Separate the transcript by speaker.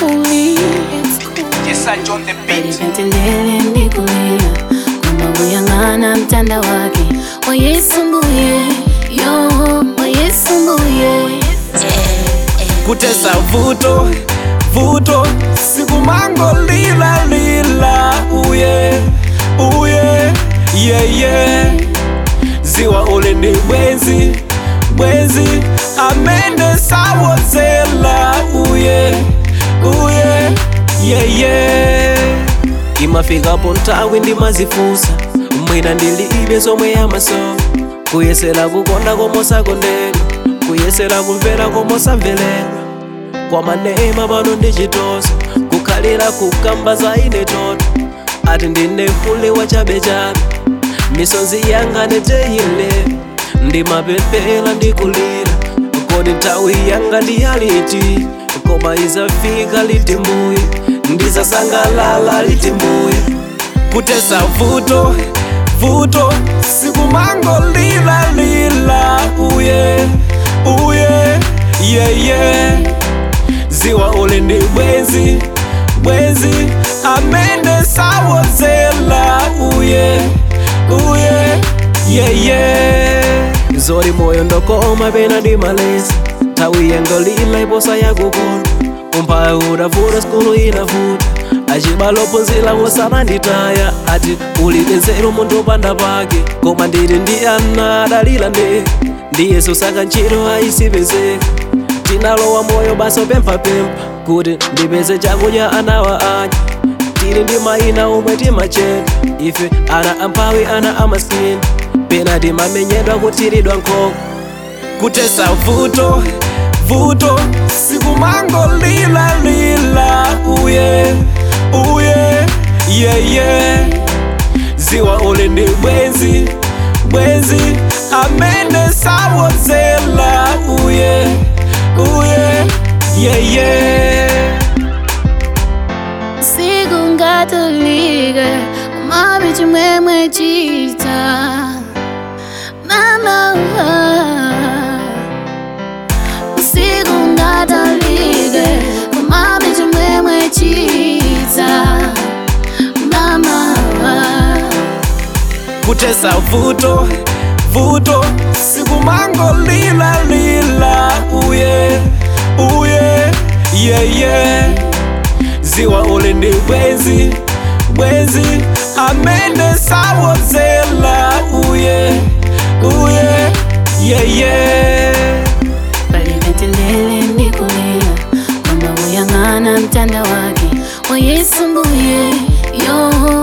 Speaker 1: coolly, it's cool.
Speaker 2: Yes, I John the beat.
Speaker 1: Alipendelele ndikulia kwamba kuyang'ana mtanda wake wa Yesu mbuye yo wa Yesu mbuye
Speaker 3: kutesa vuto vuto sikumango lila lila uye uye yeye ziwa ule ni bwezi bwezi amende sawozela uye uye yeye imafikapo ntawi ndimazifusa mwina ndilibe zomwe yamaso kuyesera kukonda komosakondedwa kuyesera kumvera komosamveledwa kwa manema pano ndichitosa kukhalira kukamba za ine toto ati ndine hule wa chabechabe misonzi yanga neteyile ndimapepela ndikulira kodi nthawi yanga ndiyaliti koma izafika liti mbuye ndizasangalala liti mbuye kutesa vuto vuto sikumango lila lila uye uye yeye ziwa ule ni bwezi bwezi amende sawozela uye uye yeye zori moyo ndokoma pena ndi malezi nthawi yengo lila iposa yakukona umphawi udavuta skulu inavuta acibalophunzira wosamanditaya ati ulibe nzeru munthu upanda pake koma ndili ndi ana adalira nde ndi yesu saka ntchito ayisipezeka tinalowa moyo basa pemphapempha kuti ndipeze chakudya anawa anya tili ndi mayina omwe timachedwa ife ana amphawi ana amaskini pena timamenyedwa kutiridwa nkhoko kutesa vuto vuto sikumango lila lila uye uye yeye ziwa ule ndi bwezi bwezi amene sawozela uye uye yeye
Speaker 1: sikungatolike umabe chimwemwe chita mama sikungatolike umabe chimwemwe chita mama
Speaker 3: kutesa vuto vuto sikumango lila lila uye uye yeye ziwa ule ndi bwezi bwezi amene sawozela uye uye yeye
Speaker 1: palipendelele ndikulia kwamba kuyang'ana mtanda wake wa Yesu mbuye yo